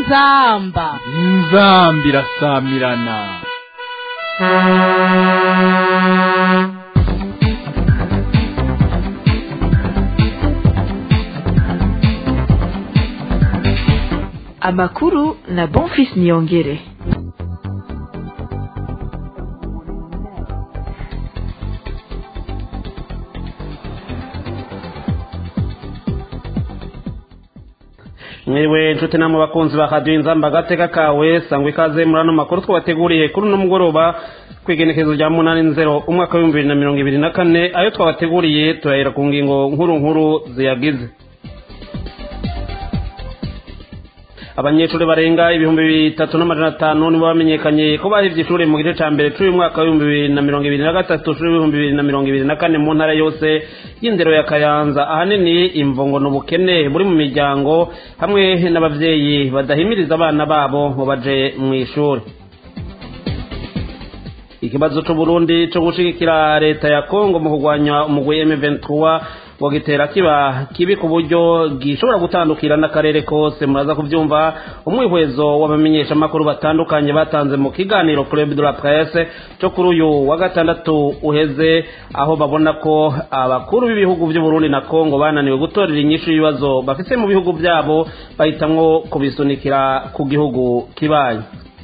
inzamba inzamba irasamirana amakuru na bonfis niyongere mwiriwe nshuti namwe bakunzi ba radiyo inzamba agateka kawe sangwa ikaze muri ano makuru twabateguriye kuri uno mugoroba ku igenekerezo rya munani nzero umwaka w'ibihumbi bibiri na mirongo ibiri na kane ayo twabateguriye turahera ku ngingo nkuru nkuru ziyagize abanyeshuri barenga ibihumbi bitatu n'amajana atanu nibo bamenyekanye ko bahevye ishure mu gice ca mbere c'uyu mwaka w'ibihumbi bibiri na mirongo ibiri na gatatu c'uyu w'ibihumbi bibiri na mirongo ibiri na kane mu ntara yose y'indero ya kayanza ahanini imvungo n'ubukene buri mu miryango hamwe n'abavyeyi badahimiriza abana babo ngo baje mw'ishuri ikibazo c'uburundi co gushigikira leta ya kongo mu kurwanya umugwi m23 ngo gitera kiba kibi ku buryo gishobora gutandukira n'akarere kose muraza kubyumva umwihwezo w'abamenyeshamakuru batandukanye batanze mu kiganiro club de la presse cyo kuri uyu wa gatandatu uheze aho babona ko abakuru b'ibihugu by'uburundi na kongo bananiwe gutorera inyishu y'ibibazo bafite mu bihugu byabo bahitamwo kubisunikira ku gihugu kibaye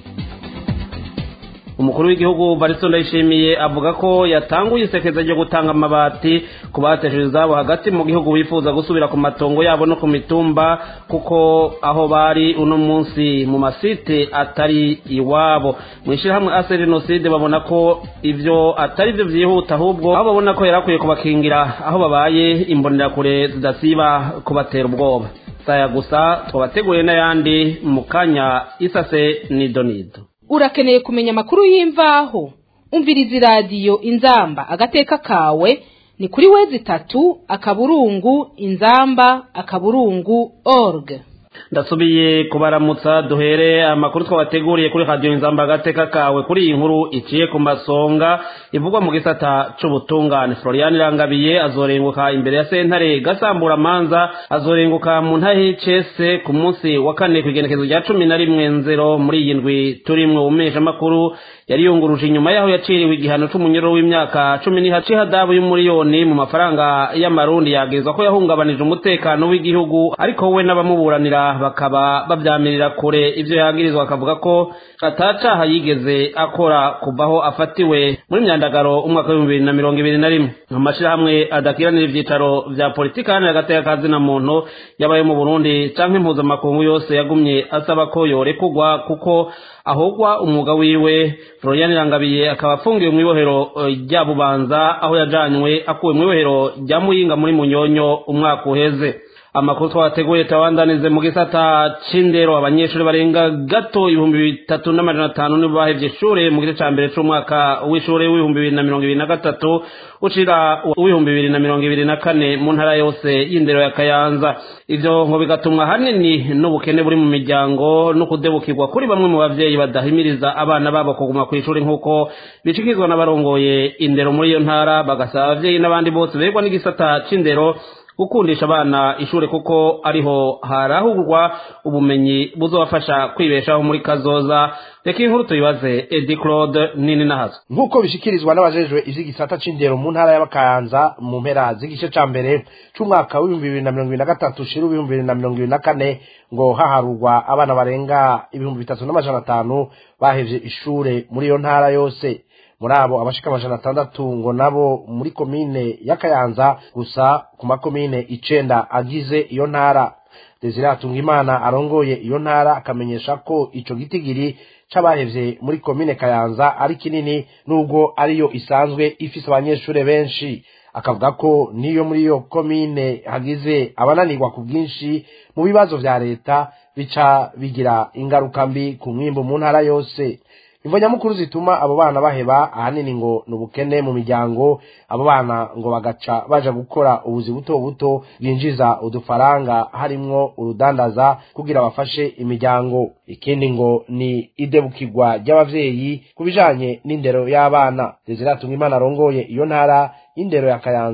umukuru w'igihugu Baristo Ndayishimiye avuga ko yatanguye isekeza ryo gutanga amabati ku batesheje izabo hagati mu gihugu bifuza gusubira ku matongo yabo no ku mitumba kuko aho bari uno munsi mu masite atari iwabo mu ishyirahamwe ase jenoside babona ko ivyo atari byo vyihuta ahubwo aho babona ko yari akwiye kubakingira aho babaye imbonerakure zidasiba kubatera ubwoba saya gusa twabateguriye n'ayandi mu kanya isase nidonido urakeneye kumenya amakuru y'imvaho umviriza iradiyo inzamba agateka kawe ni kuri wezi itatu akaburungu inzamba akaburungu org ndasubiye kubaramutsa duhere amakuru twabateguriye kuri radiyo inzamba agateka kawe kuri iyi nkuru iciye ku masonga ivugwa mu gisata c'ubutungane florian irangabiye azorenguka imbere ya sentare gasambura amanza azorenguka mu ntahe cese ku munsi wa kane ku igenekezo rya cumi na rimwe nzero muri iyi ndwi turimwe umeshamakuru yari yunguruje inyuma yaho yaciriwe igihano c'umunyoro w'imyaka cumi n'ihaci hadabu y'umuriyoni mu mafaranga y'amarundi yagezwa ko yahungabanije umutekano w'igihugu ariko we n'abamuburanira bakaba babyamirira kure ivyo yagirizwa akavuga ko atacaha yigeze akora kuvaho afatiwe muri myandagaro umwaka w'ibihumbi bibiri na mirongo ibiri na rimwe amashirahamwe adakiranira ivyicaro vya politiki hano agateka kazina muntu yabaye mu burundi canke impuzamakungu yose yagumye asaba ko yorekurwa kuko ahogwa umwuga wiwe florian irangabiye akaba afungiwe mu ibohero rya bubanza aho yajanywe akuwe mu ibohero rya muyinga muri munyonyo umwaka uheze amakuru twateguye tabandanize mu gisata c'indero abanyeshuri barenga gato ibihumbi bitatu n'amajana atanu nibo bahevye ishure mu gice ca mbere c'umwaka w'ishure w'ibihumbi bibiri na mirongo ibiri na gatatu ucira uw'ibihumbi bibiri na mirongo ibiri na kane mu ntara yose y'indero ya kayanza ivyo ngo bigatumwa hanini n'ubukene buri mu miryango no kudebukirwa kuri bamwe mu bavyeyi badahimiriza abana babo kuguma kw'ishuri nk'uko bicikizwa n'abarongoye indero muri iyo ntara bagasaba abavyeyi n'abandi bose begwa n'igisata c'indero gukundisha abana ishure kuko ariho harahurwa ubumenyi buzobafasha kwibeshaho muri kazoza reka inkuru tuyibaze edi claude nini nahazo nk'uko bishikirizwa n'abajejwe ivy'igisata c'indero mu ntara y'abakayanza mu mpera z'igice ca mbere c'umwaka w'ibihumbi bibiri na mirongo ibiri na gatatu shira w'ibihumbi bibiri na mirongo ibiri na kane ngo haharurwa abana barenga ibihumbi bitatu n'amajana atanu bahevye ishure muri iyo ntara yose muri abo abashika amajana atandatu ngo nabo muri komine ya kayanza gusa ku makomine icenda agize iyo ntara desire hatungimana arongoye iyo ntara akamenyesha ko ico gitigiri c'abahevye muri komine kayanza ari kinini nubwo ariyo isanzwe ifise abanyeshure benshi akavuga ko niyo muri iyo komine hagize abananirwa ku bwinshi mu bibazo vya leta bica bigira ingaruka mbi ku mwimbu mu ntara yose imvo nyamukuru zituma abo bana baheba ahanini ngo ni ubukene mu miryango abo bana ngo bagaca baja gukora ubuzi buto buto bwinjiza udufaranga harimwo urudandaza kugira bafashe imiryango ikindi ngo ni idebukirwa ry'abavyeyi ku bijanye n'indero y'abana desire imana arongoye iyo ntara y'indero ya kayanza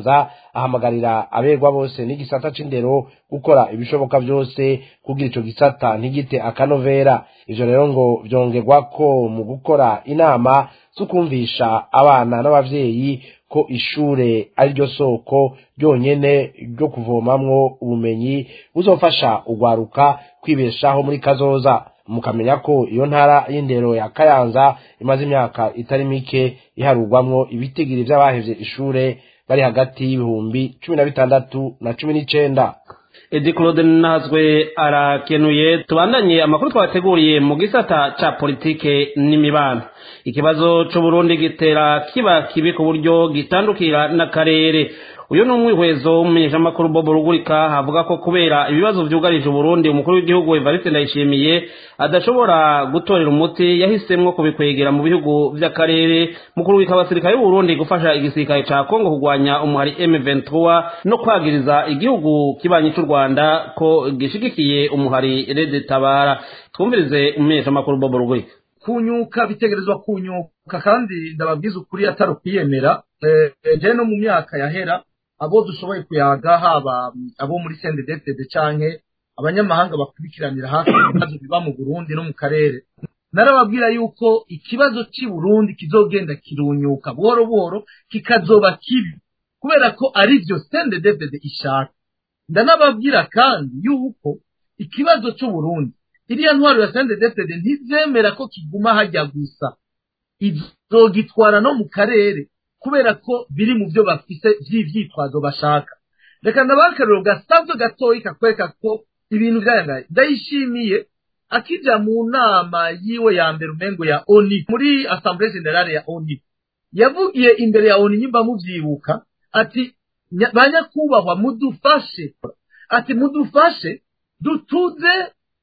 ahamagarira aberwa bose n'igisata c'indero gukora ibishoboka byose kugira ico gisata ntigite akanovera ivyo rero ngo vyongerwa ko mu gukora inama zo kumvisha abana n'abavyeyi ko ishure ari ryo soko ryonyene ryo kuvomamwo ubumenyi buzofasha ugwaruka kwibeshaho muri kazoza mukamenya ko iyo ntara y'indero ya kayanza imaze imyaka itari mike iharurwamwo ibitigiri vy'abahevye ishure bari hagati y'ibihumbi cumi na bitandatu na cumi n'icenda edi claude nazwe arakenuye tubandanye amakuru twabateguriye mu gisata ca politike n'imibano ikibazo c'uburundi gitera kiba kibi ku buryo gitandukira n'akarere uyu ni umwihwezo w'umumenyeshamakuru bob rugurika havuga ko kubera ibibazo vyugarije uburundi umukuru w'igihugu evariste ndayishimiye adashobora gutorera umuti yahisemwo kubikwegera mu bihugu vy'akarere mu kurungika abasirikare b'uburundi gufasha igisirikare ca kongo kugwanya umuhari m23 no kwagiriza igihugu kibanyi c'u rwanda ko gishigikiye umuhari rede tabara twumvirize umumenyeshamakuru bob rugurika kunyuka bitegerezwa kunyuka kandi ndababwiza ukuri atari ukwiyemera je no mu myaka yahera abo dushoboye kuyaga haba abo muri sendedetede canke abanyamahanga bakurikiranira hafi ibibazo biba mu burundi no mu karere narababwira yuko ikibazo c'i burundi kizogenda kirunyuka buhoro buhoro kikazoba kibi kubera ko ari vyo sendedetede ishaka ndanababwira kandi yuko ikibazo c'uburundi iriya ntwaro ya sendedetede ntizemera ko kiguma hajya gusa izogitwara no mu karere kubera ko biri mu byo bafise vy'ivyitwazo bashaka reka ndabaha akarero gasanzwe gatoyi kakwereka ko ibintu vyayangaye ndayishimiye akija mu nama yiwe ya mbere umengo ya oni muri assemblée générale ya oni yavugiye imbere ya oni nyimba muvyibuka ati banyakubahwa mudufashe ati mudufashe dutuze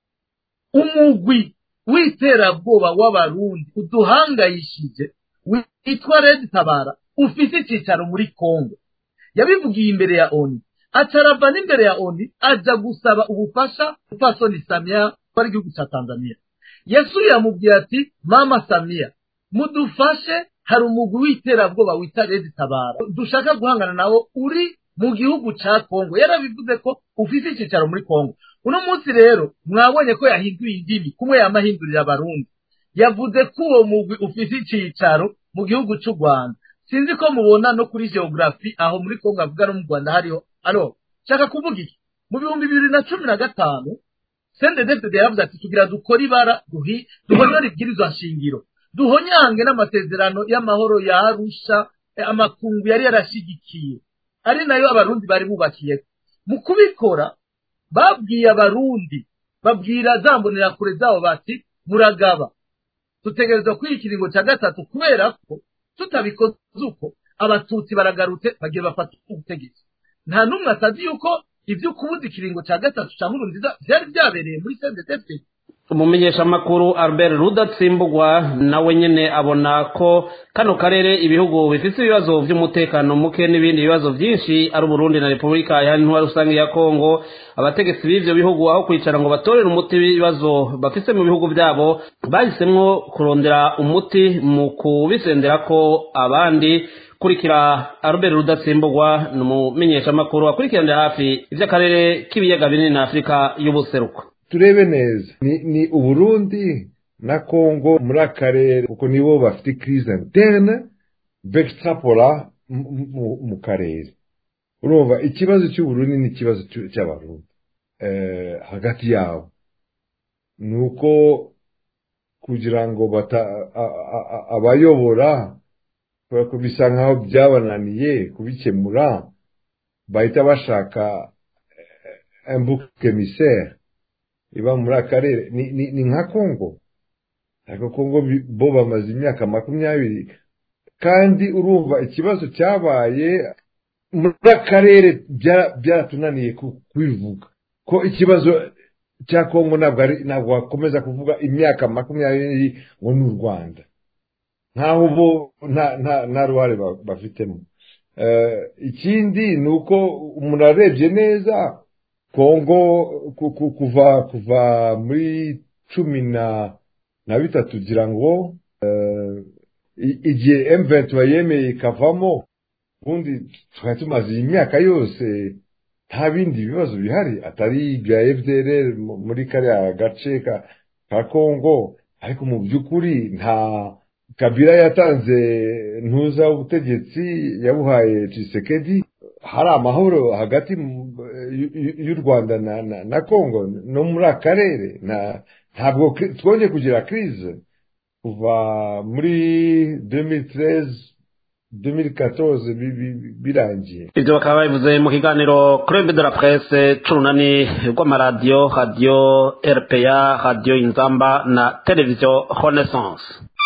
umugwi w'iterabwoba w'abarundi uduhangayishije witwa red tabara ufise icicaro muri kongo yabivugiye imbere ya oni acarava n'imbere ya oni aja gusaba ubufasha upasoni samiya wari igihugu ca tanzania yasubiye amubwira ati mama samiya mudufashe hari umugwi w'iterabwoba wita red tabara dushaka guhangana nawo uri mu gihugu ca kongo yarabivuze ko ufise icicaro muri kongo uno munsi rero mwabonye ko yahinduye indimi kumwe yamahindurira abarundi yavuze ko uwo mugwi ufise icicaro mu gihugu c'u rwanda sinzi ko mubona no kuri geografi aho muri kongo avuga no mu rwanda hariho alo shaka kuvuga iki mu bihumbi bibiri na cumi na gatanu sendedefide yaravuze ati tugira dukore ibara duhonyore ibwirizwa nshingiro duhonyange n'amasezerano y'amahoro ya arusha amakungu yari yarashigikiye ari nayo abarundi bari bubakiye mu kubikora babwiye abarundi babwira za mbonerakure zabo bati muragaba dutegerezwa kwiha ikiringo cya gatatu kubera ko tutabikoze uko abatutsi baragarutse bagiye bafata ubutegetsi nta n'umwe atazi yuko ibyo kubuza ikiringo cya gatatu cya nkuru nziza byari byabereye muri sendetefite umumenyeshamakuru albert rudatsimbugwa nawe nyene abona ko kano karere ibihugu bifite ibibazo vy'umutekano muke n'ibindi bibazo vyinshi ari uburundi na repubulika ya ntwari rusange ya kongo abategetsi b'ivyo bihugu aho kwicara ngo batorere umuti w'ibibazo bafise mu bihugu vyabo bahisemwo kurondera umuti mu kubisendera ko abandi kurikira albert rudatsimbugwa ni umumenyeshamakuru akurikiranira hafi ivy'akarere k'ibiyaga binini na afurika y'ubuseruko turebe neza ni, ni uburundi na kongo muri akarere kuko nibo bafite crise interne begtrapora mu karere urumva ikibazo cy'uburundi ni ikibazo cy'abarundi eh, hagati yabo ni uko kugira ngo bata abayobora bisa nkaho byabananiye kubikemura bahita bashaka imbuke misere iba muri akarere ni, ni, ni nka kongo ariko kongo bo bamaze imyaka makumyabiri kandi urumva ikibazo cyabaye muri akarere byaratunaniye kubivuga ko ikibazo cya kongo ntabwo wakomeza kuvuga imyaka makumyabiri ngo ni u rwanda nkaho bo nta ruhare bafitemo ikindi ni uko umuntu arebye neza kongo kuva kuva muri cumi na na bitatu ugira ngo igihe emuventi yemeye ikavamo ubundi twari tumaze iyi myaka yose nta bindi bibazo bihari atari ibya fdr muri kariya gace ka kongo ariko mu by'ukuri nta kabila yatanze ntuza ubutegetsi yabuhaye cisekedi hari amahoro hagati y'u rwanda na kongo no muri akarere ntabwo twongeye kugira kirize kuva muri 2013 2014 birangiye ibyo bakaba babivuze mu kiganiro club de la presse c'urunani rw'amaradiyo radiyo rpa radiyo inzamba na televiziyo renaissance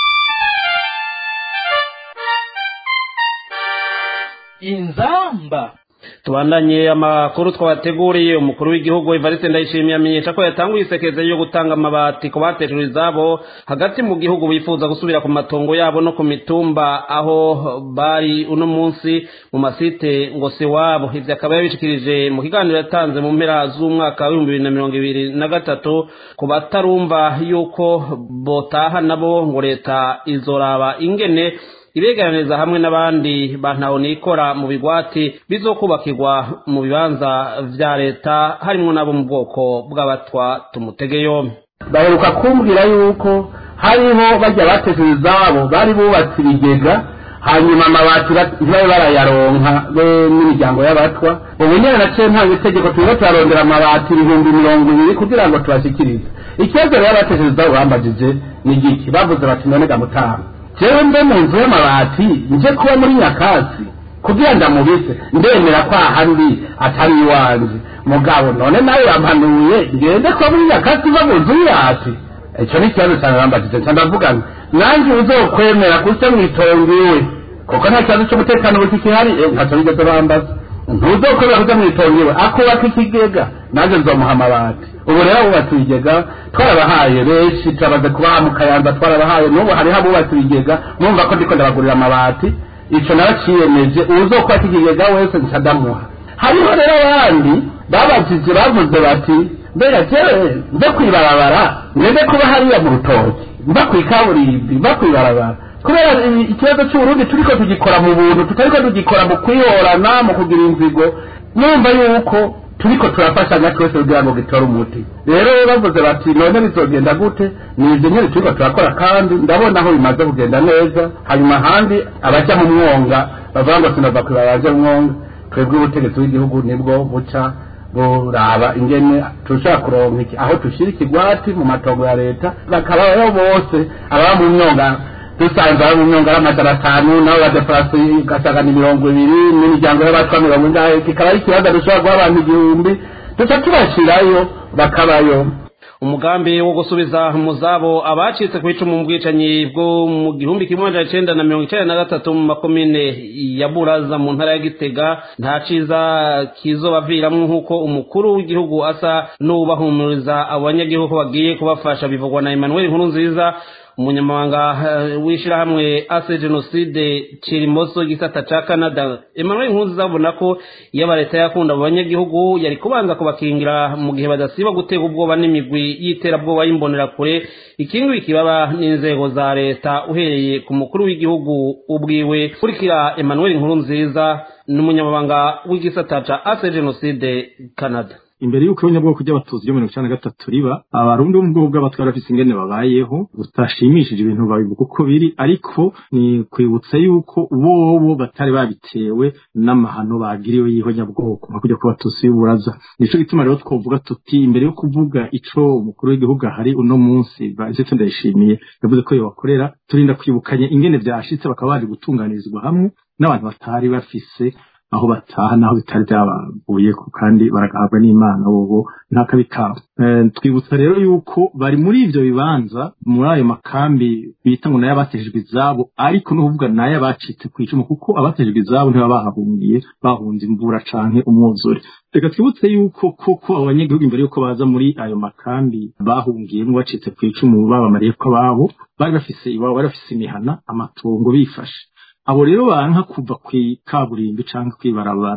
inzamba tubandanye amakuru twabateguriye umukuru w'igihugu Evariste Ndayishimiye amenyesha ko yatanguye isekeze yo gutanga amabati ku batejwe izabo hagati mu gihugu bifuza gusubira ku matongo yabo no ku mitumba aho bari uno munsi mu masite ngo si wabo ivyo akaba yabishikirije mu kiganiro yatanze mu mpera z'umwaka w'ibihumbi bibiri na mirongo ibiri na gatatu ku batarumva yuko botaha nabo ngo leta izoraba ingene ibegeraniriza hamwe n'abandi bantaho nikora mu bigwati bizokubakirwa mu bibanza vya leta harimwo nabo mu bwoko bw'abatwa tumutege yombi baheruka kumbwira yuko hariho bajya bateze izabo bari bubatse ibigega hanyuma amabati ntibabe barayaronka be n'imiryango y'abatwa ubu nyine naciye ntanga itegeko turimo turarondera amabati ibihumbi mirongo ibiri kugira ngo tubashyikirize ikibazo rero abateze izabo bambajije ni igiki bavuze bati none gamutanga jewe mbe mu nzu y'amabati nje kuba muri nyakatsi kugira ndamubise ndemera ko ahandi atari iwanjye mugabo none nawe yampanuye ngende kuba muri nyakatsi uva mu nzu y'irasi icyo ni ikibazo cyane bambajije nca ndavuga nti nanjye uzokwemera kuse mwitongo iwe kuko nta kibazo cy'umutekano buke kihari ntacyo bigeze bambaza ntuzokwemera kuja mwitongo iwe akubaka ikigega nanjye nzomuha amabati ubu rero abubatse ibigega twarabahaye benshi turabaze kubaha mu kayanza twarabahaye n'ubu hariho abubatse ibigega mwumva ko ndiko ndabagurira amabati ico naraciyemeje uwuzokubaka ikigega wese ncadamuha hariho rero abandi babajije bavuze bati mbega jewe nze kwibarabara ngende kuba hariya mu rutoki mba kwikaburimbi mba kwibarabara kubera ikibazo cy'uburundi turiko tugikora mu buntu tutariko tugikora mu kwihorana mu kugira inzigo numva yuko turiko turafashanya twese kugira ngo gitore umuti rero bavuze bati none bizogenda gute ni ibyo nyine turiko turakora kandi ndabona aho bimaze kugenda neza hanyuma ahandi abaja mu mwonga bavuga ngo sinava kwibara baje mu mwonga twebwe ubutegetsi bw'igihugu nibwo buca buraba ingene tushaka kuronka iki aho tushira ikigwati mu matongo ya leta bakabayo bose ababa mu myonga dusanze abo mu myonga ari amajana atanu nabo badefarasi ugasanga ni mirongo ibiri n'imiryango y'abatwa mirongo ingahe kikaba ari ikibazo dushobora guha abantu igihumbi duca tubashirayo bakabayo umugambi wo gusubiza mu zabo abacitse ku icumu mu bwicanyi bwo mu gihumbi kimwe amajana icenda na mirongo icenda na gatatu mu makomine ya buraza mu ntara ya gitega nta ciza kizobaviramwo nk'uko umukuru w'igihugu asa n'ubahumuriza abo banyagihugu bagiye kubafasha bivugwa na emmanuel nkuru nziza umunyamabanga w'ishyirahamwe ase jenoside kirimoso gisata ca canada emmanuel nkunziza abona ko iyo leta yakunda abo banyagihugu yari kubanza kubakingira mu gihe badasiba gutega ubwoba n'imigwi y'iterabwoba y'imbonerakure ikingiwe ikibaba n'inzego za leta uhereye ku mukuru w'igihugu ubwiwe kurikira emmanuel nkuru nziza n'umunyamabanga w'igisata ca ase jenoside canada imbere y'uko abanyabwoko ry'abatutsi ryo mirongo icyenda na gatatu riba abarundi bo mu bwoko bw'abatwara bafise ingene babayeho utashimishije ibintu babivuga uko biri ariko ni kwibutsa yuko bobo batari babitewe n'amahano bagiriwe y'ihonyabwoko nka kujya ku batutsi b'uburaza nico gituma rero twovuga tuti imbere yo kuvuga ico umukuru w'igihugu ahari uno munsi ndetse ndayishimiye yavuze ko yobakorera turinda kwibukanya ingene vyashitse bakaba baje gutunganirizwa hamwe n'abantu batari bafise aho bataha naho bitari byabavuye kandi baragahabwa n'imana bobo nta kabi kabo twibutsa rero yuko bari muri ivyo bibanza muri ayo makambi bita ngo nayo abatejejwe izabo ariko no kuvuga nayo abacitse ku icumu kuko abatejejwe izabo ntibaba bahahungiye bahunze imvura canke umwuzure reka twibutse yuko koko abanyagihugu imbere yuko baza muri ayo makambi bahungiyemo bacitse ku icumu babamariye ko ababo bari bafise iwabo bari bafise imihana amatongo bifashe abo rero banka kuva ku kaburimbi cyangwa kwibarabara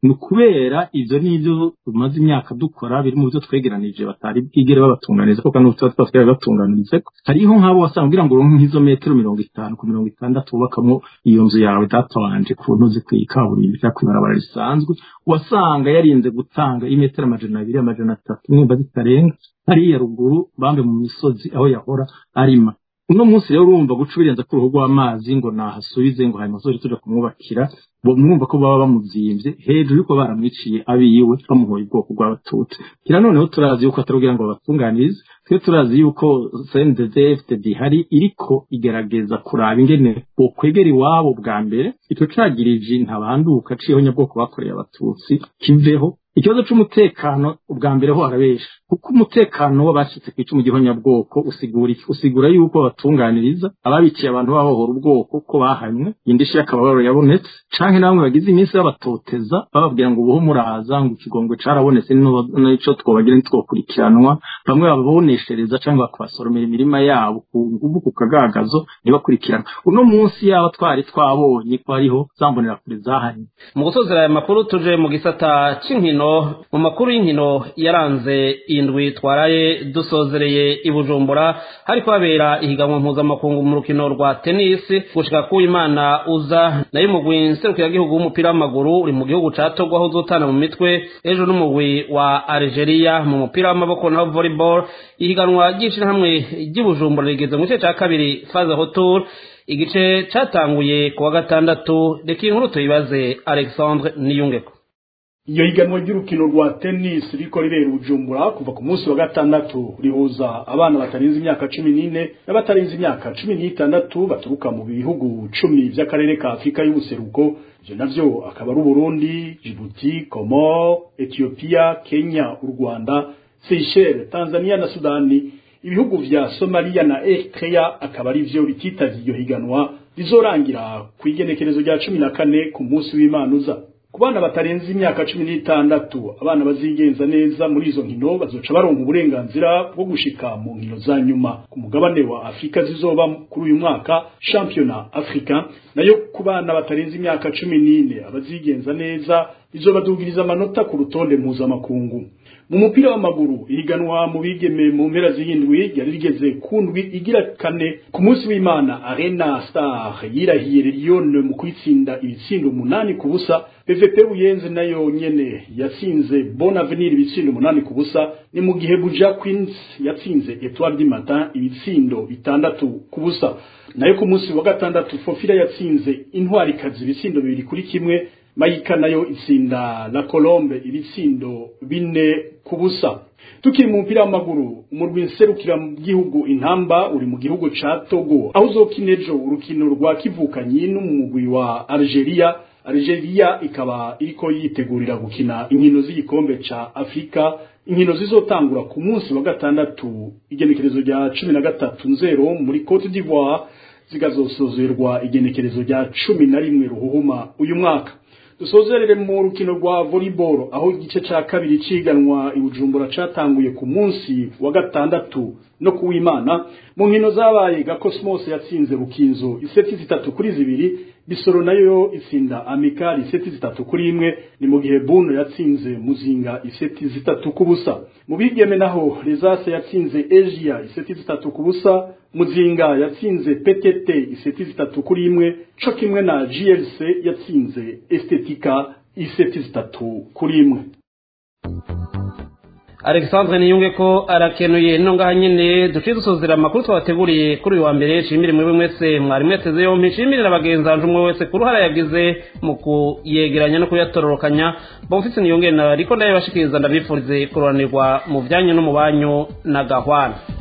ni ukubera ivyo n'ivyo tumaze imyaka dukora biri mu byo twegeranije batari bwigere babatunganiza kuko n'ubu tuba twatwari batunganirize hariho nk'abo wasanga kugira ngo uronke nk'izo metero mirongo itanu ku mirongo itandatu wubakamo iyo nzu yawe data wanje ku ntuzi kw'ikaburimbi cyangwa kw'ibarabara risanzwe wasanga yarinze gutanga imetero amajana abiri amajana atatu nimba zitarenga hariya ruguru bambe mu misozi aho yahora arima uno munsi rero urumva guca ubirenza ku ruhu rw'amazi ngo nahasubize ngo hanyuma zori tuja kumwubakira bo mwumva ko baba bamuzimvye hejuru yuko baramwiciye abiwe bamuhoye ubwoko bw'abatutsi kira noneho turazi yuko atarugira ngo babatunganirize twe turazi yuko CNDD FDD hari iriko igerageza kuraba ingene bokwegera iwabo bwa mbere ico cagirije ntabanduka ciyeho nyabwoko bakoreye abatutsi kiveho ikibazo c'umutekano ubwa mbere ho harabesha kuko umutekano w'abashitse ku icumu gihonyabwoko usigura iki usigura yuko batunganiriza ababiciye abantu bahohora ubwoko ko bahanywe indishi y'akababaro yabonetse canke namwe bagize iminsi babatoteza bababwira ngo ubuho muraza ngo ikigongwe carabonetse n'ico twobagira ntitwokurikiranwa bamwe bababoneshereza canke bakabasoromera imirima yabo ku nguvu ku kagagazo ntibakurikirana uno munsi yaba twari twabonye ko hariho zambonera kure zahanye mu gusozera aya makuru tuje mu gisata c'inkino mu makuru y'inkino yaranze indwi twaraye dusozereye i bujumbura hariko habera ihiganwa mpuzamakungu mu rukino rwa tenisi gushika ku imana uza nayo umugwi nserukiragihugu w'umupira w'amaguru uri mu gihugu ca togo aho uzotana mu mitwe ejo n'umugwi wa algeria mu mupira w'amaboko naho volleyball ihiganwa ry'ishirahamwe ry'i bujumbura rigeze mu gice ca kabiri faze retour igice catanguye ku wa gatandatu reka inkuru tuyibaze alexandre niyungeko iyo higanwa ry'urukino rwa tennis riko ribera ubujumbura kuva ku munsi wa gatandatu rihuza abana batarenze imyaka cumi n'ine n'abatarenze imyaka cumi n'itandatu baturuka mu bihugu cumi vy'akarere ka afurika y'ubuseruko ivyo navyo akaba ari uburundi jibuti komor etiyopiya kenya u rwanda seychelles tanzania na sudani ibihugu vya somaliya na eritrea akaba ari vyo bititavye iyo higanwa rizorangira ku igenekerezo rya cumi na kane ku munsi w'imana uza ku bana batarenze imyaka cumi n'itandatu abana bazigenza neza muri izo nkino bazoca baronka uburenganzira bwo gushika mu nkino za nyuma ku mugabane wa afurika zizoba kuri uyu mwaka shampiyona afurika nayo ku bana batarenze imyaka cumi n'ine abazigenza neza bizobadugiriza amanota ku rutonde mpuzamakungu mu mupira w'amaguru ihiganwa mu bigeme mu mpera z'indwi ryari rigeze ku ndwi igira kane ku munsi w'imana arena star yirahiye lyon mu kwitsinda ibitsindo umunani ku busa pvp buyenze nayo nyene yatsinze bon avenir ibitsindo umunani ku busa ni mu gihe buja queens yatsinze etoile du matin ibitsindo bitandatu ku busa nayo ku munsi wa gatandatu fofira yatsinze intwarikazi ibitsindo bibiri kuri kimwe mayika nayo itsinda la colombe ibitsindo bine ku busa tukiri mu mupira w'amaguru umurwi nserukira mu gihugu intamba uri mu gihugu ca togo aho uzokina ejo urukino rwa kivukanyi n'umugwi wa algeria algeria ikaba iriko yitegurira gukina inkino z'igikombe ca afurika inkino zizotangura ku munsi wa gatandatu igenekerezo rya cumi na gatatu nzero muri cote d'ivoire zigazosozerwa igenekerezo rya cumi na rimwe ruhuhuma uyu mwaka dusozerere mu rukino rwa volleyball aho igice ca kabiri ciganwa ibujumbura catanguye ku munsi wa gatandatu no kuwimana mu nkino zabaye ga Cosmos yatsinze rukinzo iseti zitatu kuri zibiri bisoro nayo itsinda amikali iseti zitatu kuri imwe ni mu gihe buno yatsinze muzinga iseti zitatu ku busa mu bigeme naho rezase yatsinze asia iseti zitatu ku busa muzinga yatsinze ptt iseti zitatu kuri imwe co kimwe na glc yatsinze estetika iseti zitatu kuri imwe alexandre niyunge ko arakenuye no ngaha nyine duciye dusozera amakuru twabateguriye kuri uyu wa mbere nshimire mwebwe mwese mwari mweteze yompi nshimire na bagenzi banje umwe wese ku ruhara yagize mu kuyegeranya no kuyatororokanya bamufise niyunge na ariko ndaye bashikiriza ndabifurize kuroranirwa mu byanyu no mu banyu na gahwana